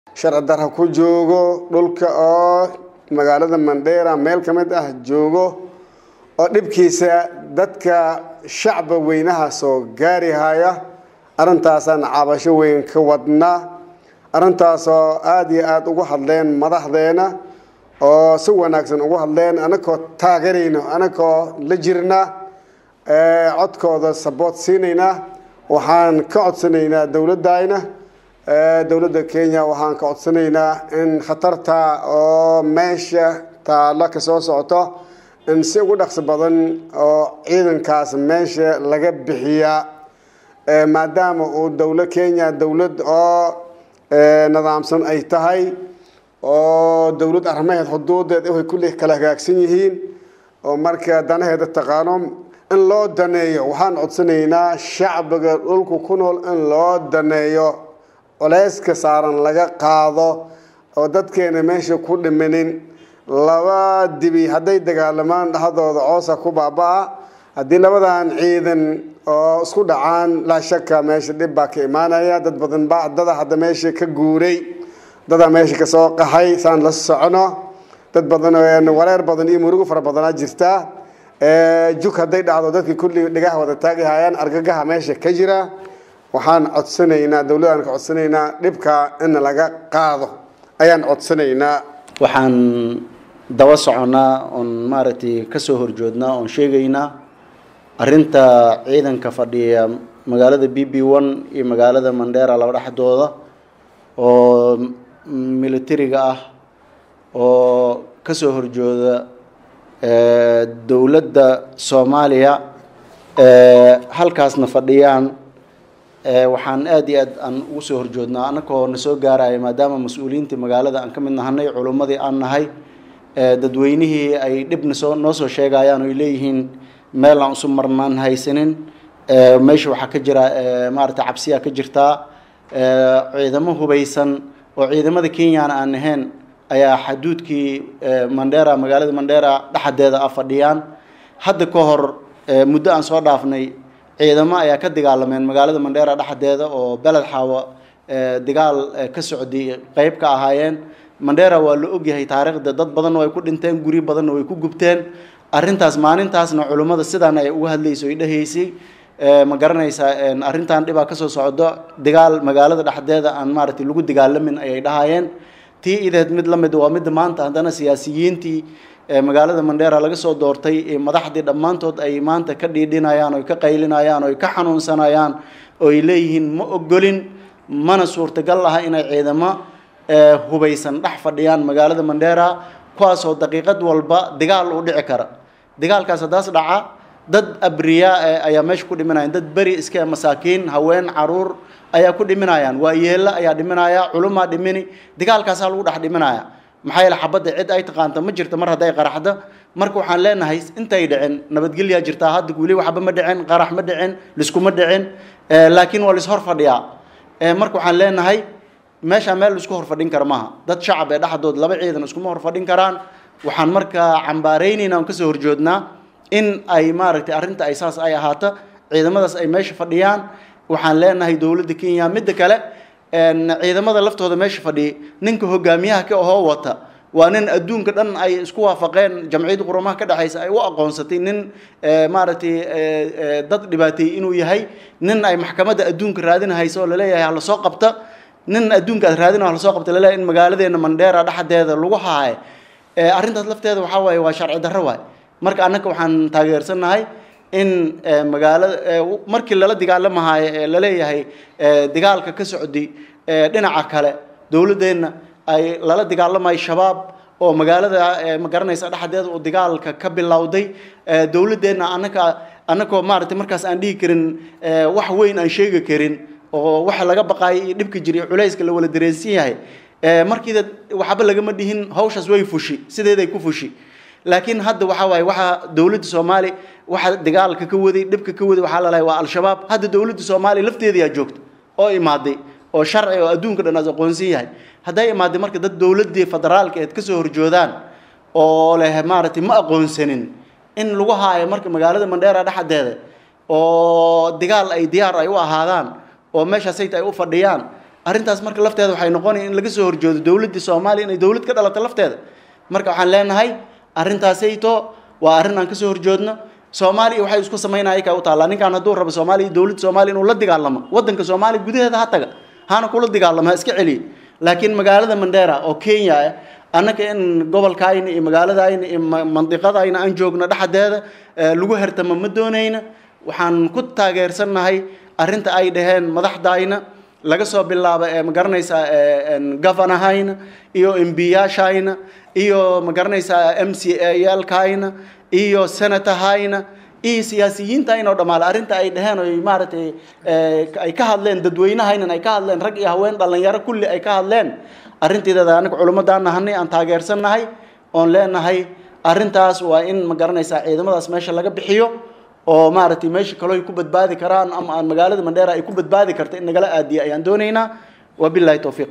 sharci darha ku joogo dhulka oo magaalada mandheera meel ka mid ah joogo oo dhibkiisa dadka shacba weynaha soo gaari haya arrintaasaan cabasho weyn ka wadnaa arrintaasoo aada iyo aada ugu hadleen madaxdeena oo si wanaagsan ugu hadleen anakoo taageerayno anakoo la jirna codkooda saboot siinayna waxaan ka codsanaynaa dowladayna dowladda kenya waxaan ka codsanaynaa in khatarta oo meesha taalla ka soo socoto in si ugu dhaqso badan oo ciidankaas meesha laga bixiyaa maadaama uu dowla kenya dowlad oo nidaamsan ay tahay oo dowlad arrimaheed xuduudeed waxay kulli kala hagaagsan yihiin oo marka danaheeda taqaano in loo daneeyo waxaan codsanaynaa shacbiga dhulku ku nool in loo daneeyo culeyska saaran laga qaado oo dadkeena meesha ku dhimanin laba dibi hadday dagaalamaan dhexdooda coosa ku baaba-a haddii labadan ciidan oo isku dhacaan laa shaka meesha dhib baa ka imaanaya dad badan baa dada hadda meesha ka guuray dadaa meesha kasoo qaxay saan la socono dad badan wareer badan iyo murugo fara badanaa jirtaa juk hadday dhacdo dadkii kulli dhigaha wada taagihayaan argagaha meesha ka jira waxaan codsanaynaa dowladaan ka codsanaynaa dhibka in laga qaado ayaan codsanaynaa waxaan daba soconaa oon maaragtay kasoo horjoodnaa oon sheegaynaa arrinta ciidanka fadhiya magaalada b b one iyo magaalada mandheera laba dhexdooda oo militariga ah oo kasoo horjooda dowladda soomaaliya halkaasna fadhiyaan waxaan aada iyo aad aan ugu soo horjoodnaa annakoo na soo gaaraya maadaama mas-uuliyiintii magaalada aan ka mid nahanay culummadii aan nahay dadweynihii ay dhibna soo noo soo sheegayaan oy leeyihiin meel aan usu marnaan haysanin meesha waxaa ka jira maarata cabsiyaa ka jirtaa ciidamo hubaysan oo ciidamada kenyana aan ahayn ayaa xaduudkii mandheera magaalada mandheera dhexdeeda ah fadhiyaan hadda ka hor muddo aan soo dhaafnay ciidamo ayaa ka dagaalameen magaalada mandheera dhexdeeda oo beled xaawo dagaal ka socday qeyb ka ahaayeen mandheera waa la ogyahay taariikhda dad badanna way ku dhinteen guri badanna way ku gubteen arrintaas maalintaasna culummada sidaan ay uga hadlayso ay dhahaysay ma garanaysaa arrintan dhibaa kasoo socdo dagaal magaalada dhexdeeda aan maaragtay lagu dagaalamin ayay dhahaayeen tii ideed mid la mid waa midda maanta haddana siyaasiyiintii magaalada mandheera laga soo doortay madaxdii dhammaantood ay maanta ka dhiidhinayaan oy ka qaylinayaan oy ka xanuunsanayaan oy leeyihiin ma ogolin mana suurtagal aha inay ciidamo hubaysan dhex fadhiyaan magaalada mandheera kuwaasoo daqiiqad walba dagaal u dhici kara dagaalkaas haddaas dhaca dad abriyaa ayaa meesha ku dhiminayaan dad beri iska masaakiin haween caruur ayaa ku dhiminayaan waa yeella ayaa dhiminaya culumaa dhimini dagaalkaasaa lagu dhex dhiminaya maxaa yeele xabadda cid ay taqaanta ma jirto mar hadday qaraxdo marka waxaan leenahay intay dhicin nabadgelyaa jirtaa hadda weli waxba ma dhicin qarax ma dhicin liskuma dhicin laakiin waa lishor fadhiyaa marka waxaan leenahay meeshaa meel laisku horfadhin kara maaha dad shacab ee dhexdood laba ciidan iskuma horfadhin karaan waxaan markaa cambaaraynayna on kasoo horjoodnaa in ay maaragtay arrinta ay saas ay ahaato ciidamadaas ay meesha fadhiyaan waxaan leenahay dowladda kenya midda kale ciidamada laftooda meesha fadhiyay ninka hogaamiyaha ka ahoo wata waa nin adduunka dhan ay isku waafaqeen jamciyadda qurumaha ka dhexaysa ay u aqoonsatay nin maaragtay dad dhibaateeyey inuu yahay nin ay maxkamadda adduunka raadinahayso oo laleeyahay hala soo qabta nin adduunka aad raadina hala soo qabta laleeyahay in magaaladeena mandheera dhexdeeda lagu haayo arrintaas lafteeda waxaa waaye waa sharci darro waay marka annaka waxaan taageersannahay in magaalada markii lala dagaalamahayo ee laleeyahay dagaalka ka socday dhinaca kale dowladdeenna ay lala dagaalamayo shabaab oo magaalada ma garanaysa dhexdeeda uu dagaalka ka bilowday dowladdeenna annaka annakoo maaragtay markaas aan dhihi karin wax weyn aan sheegi karin oo waxa laga baqaayay iyo dhibka jira iyo culayska la wala dareensan yahay markiida waxba lagama dhihin hawshaas way fushi sideeday ku fushi laakiin hadda waxaa waaye waxaa dowladda soomaali waxa dagaalka ka waday dhibka ka waday waxaa lalahay waa al-shabaab hadda dowladda soomaaliya lafteedayaa joogta oo imaaday oo sharci oo adduunka dhan aas aqoonsan yahay hadday imaaday marka dad dowladdii federaalka eed kasoo horjoodaan oo leh maaragtay ma aqoonsanin in lagu haayo marka magaalada mandheera dhexdeeda oo dagaal ay diyaar ay u ahaadaan oo meeshaasayta ay u fadhiyaan arrintaas marka lafteeda waxay noqonaya in laga soo horjoodo dowladdii soomaaliya inay dowlad ka dhalato lafteeda marka waxaan leenahay arrintaasayto waa arrin aan kasoo horjoodno soomaaliya waxay isku samaynaya ka u taallaa ninkaan hadduu rabo soomaaliya dowladda soomaaliya inuu la dagaalamo waddanka soomaaliya gudaheeda ha taga hana kula dagaalamo ha iska celiya laakiin magaalada mandera oo kenya ah annaka in gobolkaayna iyo magaaladayna iyo mandiqadayna aan joogno dhexdeeda lagu hertamo ma doonayna waxaan ku taageersannahay arrinta ay dhaheen madaxdayna laga soo bilaabo ee ma garanaysaa governorhayna iyo embiyaashayna iyo ma garanaysaa m c a yaalkayna iyo senatorhayna iyo siyaasiyiintayna oo dhammaale arrinta ay dhaheen oy maaragtay ay ka hadleen dadweynahaynan ay ka hadleen rag iyo haween dhallinyaro kulli ay ka hadleen arrinteedada anaga culimmadaan nahanay aan taageersannahay oon leenahay arrintaas waa in ma garanaysaa ciidamadaas meesha laga bixiyo oo maaragtay meesha kaloo ay ku badbaadi karaan ama aan magaalada mandheera ay ku badbaadi karta in nagala aadiya ayaan doonaynaa wabillahi towfiiq